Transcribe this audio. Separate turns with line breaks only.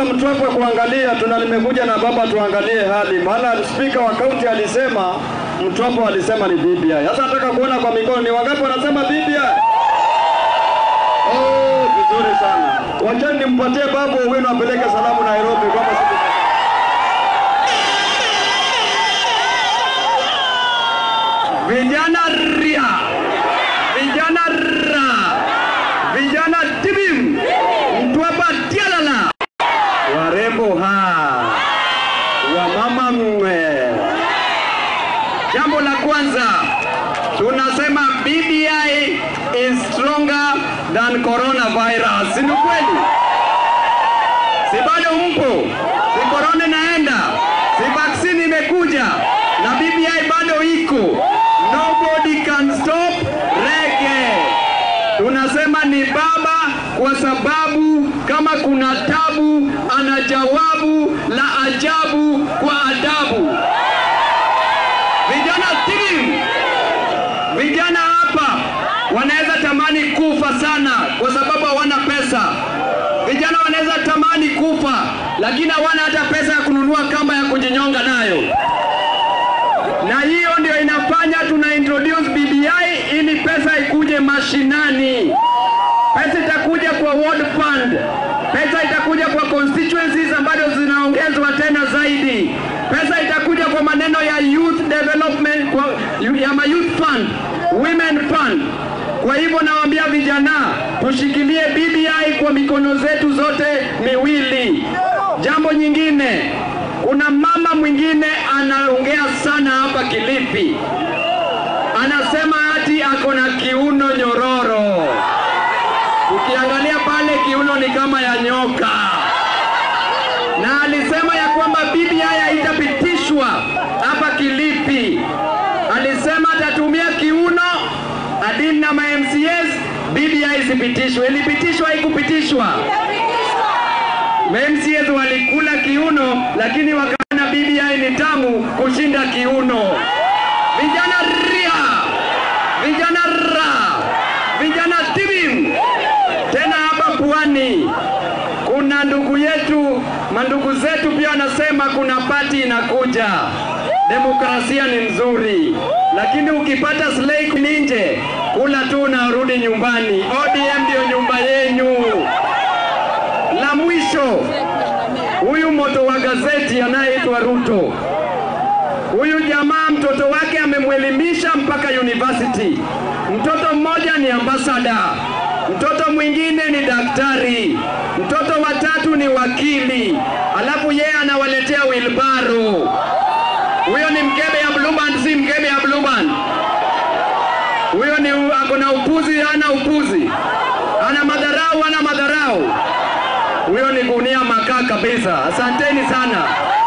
Mtwapa kuangalia, tuna nimekuja na baba tuangalie hali, maana spika wa kaunti alisema Mtwapa walisema ni BBI. Sasa nataka kuona kwa mikono ni wangapi wanasema BBI. Oh, vizuri sana. Wachani nimpatie babu Owino apeleke salamu Nairobi kwamba siku
Vijana ria, vijana ra, vijana tibim, Mtwapa tialala, warembo ha, wamama mwe. Jambo la kwanza tunasema BBI is stronger than coronavirus. Si ni kweli? Si bado mpo? Si corona inaenda? Si vaccine imekuja? Na BBI bado iko. Nobody can stop reggae. Tunasema ni baba kwa sababu kama kuna tabu ana jawabu la ajabu kwa adabu. Vijana timu, vijana hapa wanaweza tamani kufa sana kwa sababu hawana pesa. Vijana wanaweza tamani kufa, lakini hawana hata pesa ya kununua kamba ya kujinyonga nayo, na hiyo ndio inafanya tuna introduce BBI ili pesa ikuje mashinani. Pesa itakuja kwa ward fund, pesa itakuja kwa constituencies ambazo zinaongezwa tena zaidi, pesa itakuja kwa maneno ya youth development, kwa, ya ma youth fund, women fund. Kwa hivyo nawaambia vijana, tushikilie BBI kwa mikono zetu zote miwili. Jambo nyingine, kuna mama mwingine anaongea sana hapa Kilifi, anasema ati ako na kiuno nyororo. Ukiangalia pale kiuno ni kama ya nyoka, na alisema ya kwamba BBI haitapitishwa hapa Kilifi. Alisema atatumia kiuno adini na ma-MCAs, BBI isipitishwe. Ilipitishwa, haikupitishwa. Ma-MCAs walikula kiuno, lakini wakaona BBI ni tamu kushinda kiuno. Vijana ria, vijana ra, vijana tibim. Tena hapa pwani kuna ndugu yetu, mandugu zetu pia wanasema kuna pati inakuja. Demokrasia ni nzuri, lakini ukipata slay nje, kula tu unarudi nyumbani. ODM ndio nyumba yenyu. La mwisho, huyu moto wa gazeti anayeitwa Ruto, huyu jamaa mtoto wake amemwelimisha mpaka university. Mtoto mmoja ni ambasada, mtoto mwingine ni daktari, mtoto watatu ni wakili, alafu yeye anawaletea wilbaro. Huyo ni mkebe ya Blue Band, si mkebe ya Blue Band. Huyo ni ako na upuzi, hana upuzi, ana madharau, hana madharau. Huyo ni gunia makaa kabisa. Asanteni sana.